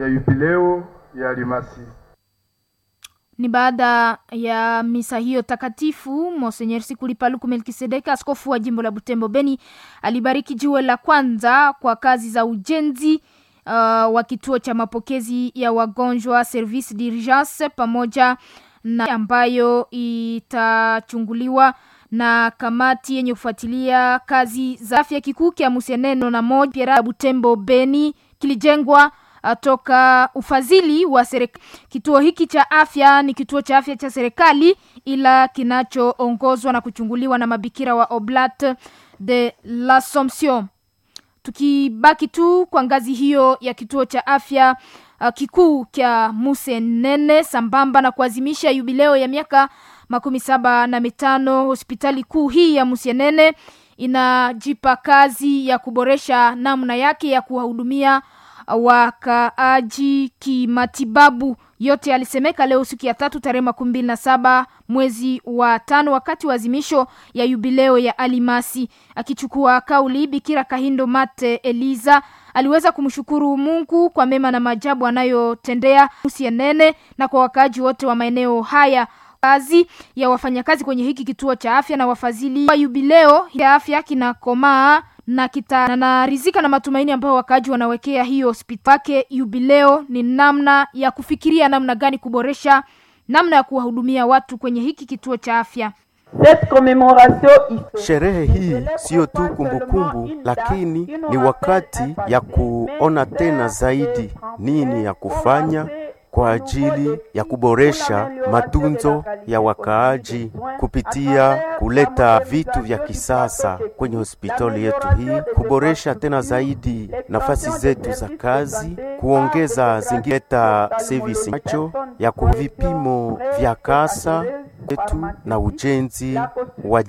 ya yubileo ya Almasi. Ni baada ya misa hiyo takatifu, Monsenyer Sikuli Paluku Melkisedeka, askofu wa jimbo la Butembo Beni, alibariki jiwe la kwanza kwa kazi za ujenzi uh, wa kituo cha mapokezi ya wagonjwa service d'urgence, pamoja na ambayo itachunguliwa na kamati yenye kufuatilia kazi za afya kikuu kya Musieneno na moja Piera Butembo Beni kilijengwa toka ufadhili wa serikali. Kituo hiki cha afya ni kituo cha afya cha serikali, ila kinachoongozwa na kuchunguliwa na mabikira wa Oblat de l'Assomption. Tukibaki tu kwa ngazi hiyo ya kituo cha afya uh, kikuu kya Musenene, sambamba na kuazimisha yubileo ya miaka makumi saba na mitano hospitali kuu hii ya Musienene inajipa kazi ya kuboresha namna yake ya kuwahudumia wakaaji kimatibabu. Yote alisemeka leo siku ya tatu tarehe makumi mbili na saba mwezi wa tano wakati wa azimisho ya yubileo ya Alimasi. Akichukua kauli, Bikira Kahindo Mate Eliza aliweza kumshukuru Mungu kwa mema na maajabu anayotendea Musienene na kwa wakaaji wote wa maeneo haya kazi ya wafanyakazi kwenye hiki kituo cha afya na wafadhili wa yubileo ya afya kinakomaa na kita na narizika na matumaini ambayo wakaaji wanawekea hiyo hospitali wake. Yubileo ni namna ya kufikiria namna gani kuboresha namna ya kuwahudumia watu kwenye hiki kituo cha afya. Sherehe hii siyo tu kumbukumbu, lakini ni wakati ya kuona tena zaidi nini ya kufanya kwa ajili ya kuboresha matunzo ya wakaaji kupitia kuleta vitu vya kisasa kwenye hospitali yetu hii, kuboresha tena zaidi nafasi zetu za kazi, kuongeza zingileta service macho ya ku vipimo vya kasa yetu na ujenzi wa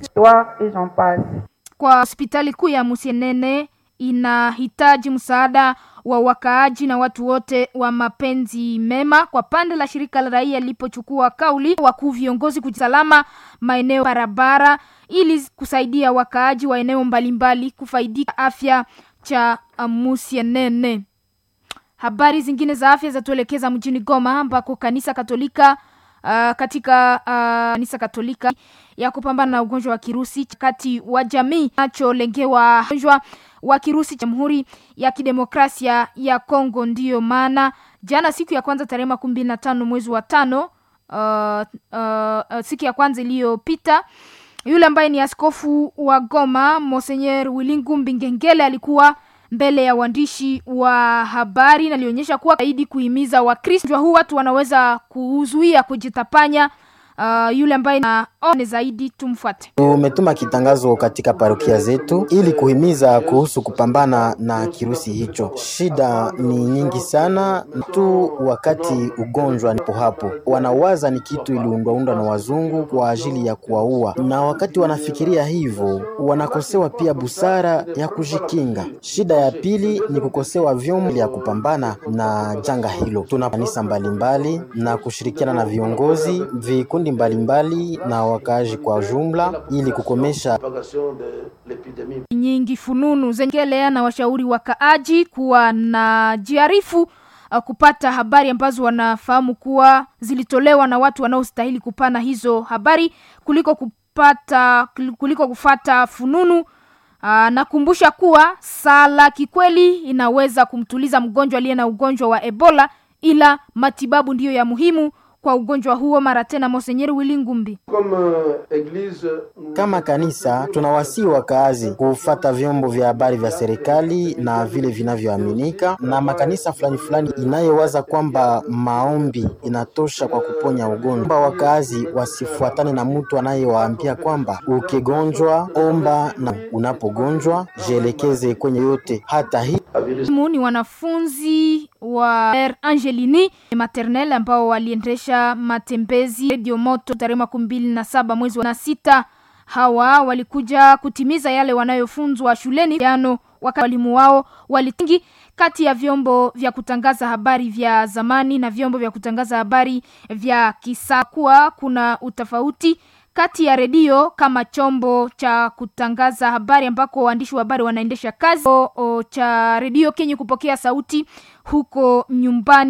kwa hospitali kuu ya Musienene inahitaji msaada wa wakaaji na watu wote wa mapenzi mema. Kwa pande la shirika la raia lilipochukua kauli, wakuu viongozi kusalama maeneo barabara, ili kusaidia wakaaji wa eneo mbalimbali kufaidika afya cha Musienene. Habari zingine za afya zatuelekeza mjini Goma ambako kanisa Katolika uh, katika uh, kanisa Katolika ya kupambana na ugonjwa wa kirusi kati wa jamii nacholengewa ugonjwa wa kirusi Jamhuri ya Kidemokrasia ya Kongo. Ndiyo maana jana siku ya kwanza tarehe makumi mbili na tano mwezi wa tano uh, uh, uh, siku ya kwanza iliyopita yule ambaye ni askofu wa Goma Monseigneur Wilingumbi Ngengele alikuwa mbele ya waandishi wa habari na alionyesha kuwa zaidi kuhimiza Wakristo huu watu wanaweza kuzuia kujitapanya. Uh, yule ambaye na one zaidi tumfuate. Tumetuma kitangazo katika parokia zetu ili kuhimiza kuhusu kupambana na kirusi hicho. Shida ni nyingi sana tu, wakati ugonjwa nipo hapo, wanawaza ni kitu iliundwaundwa na wazungu kwa ajili ya kuwaua, na wakati wanafikiria hivyo wanakosewa pia busara ya kujikinga. Shida ya pili ni kukosewa vyombo ya kupambana na janga hilo. Tuna kanisa mbalimbali na kushirikiana na viongozi vikundi mbalimbali na wakaaji kwa jumla ili kukomesha nyingi fununu zengelea na washauri wakaaji kuwa na jiarifu uh, kupata habari ambazo wanafahamu kuwa zilitolewa na watu wanaostahili kupana hizo habari kuliko kupata kuliko kufata fununu. Uh, nakumbusha kuwa sala kikweli inaweza kumtuliza mgonjwa aliye na ugonjwa wa Ebola, ila matibabu ndiyo ya muhimu kwa ugonjwa huo. Mara tena Monsenyeri Willy Ngumbi: kama kanisa tunawasii wakaazi kufata vyombo vya habari vya serikali na vile vinavyoaminika, na makanisa fulani fulani inayowaza kwamba maombi inatosha kwa kuponya ugonjwa. Wakaazi wasifuatane na mtu anayewaambia kwamba ukigonjwa omba, na unapogonjwa jielekeze kwenye yote. Hata hii ni wanafunzi wa Angelini maternel ambao waliendesha matembezi Radio Moto tarehe makumi mbili na saba mwezi wa sita. Hawa walikuja kutimiza yale wanayofunzwa shuleni jano, wakati walimu wao walitingi kati ya vyombo vya kutangaza habari vya zamani na vyombo vya kutangaza habari vya kisasa, kuwa kuna utofauti kati ya redio kama chombo cha kutangaza habari ambako waandishi wa habari wanaendesha kazi o, o, cha redio kenye kupokea sauti huko nyumbani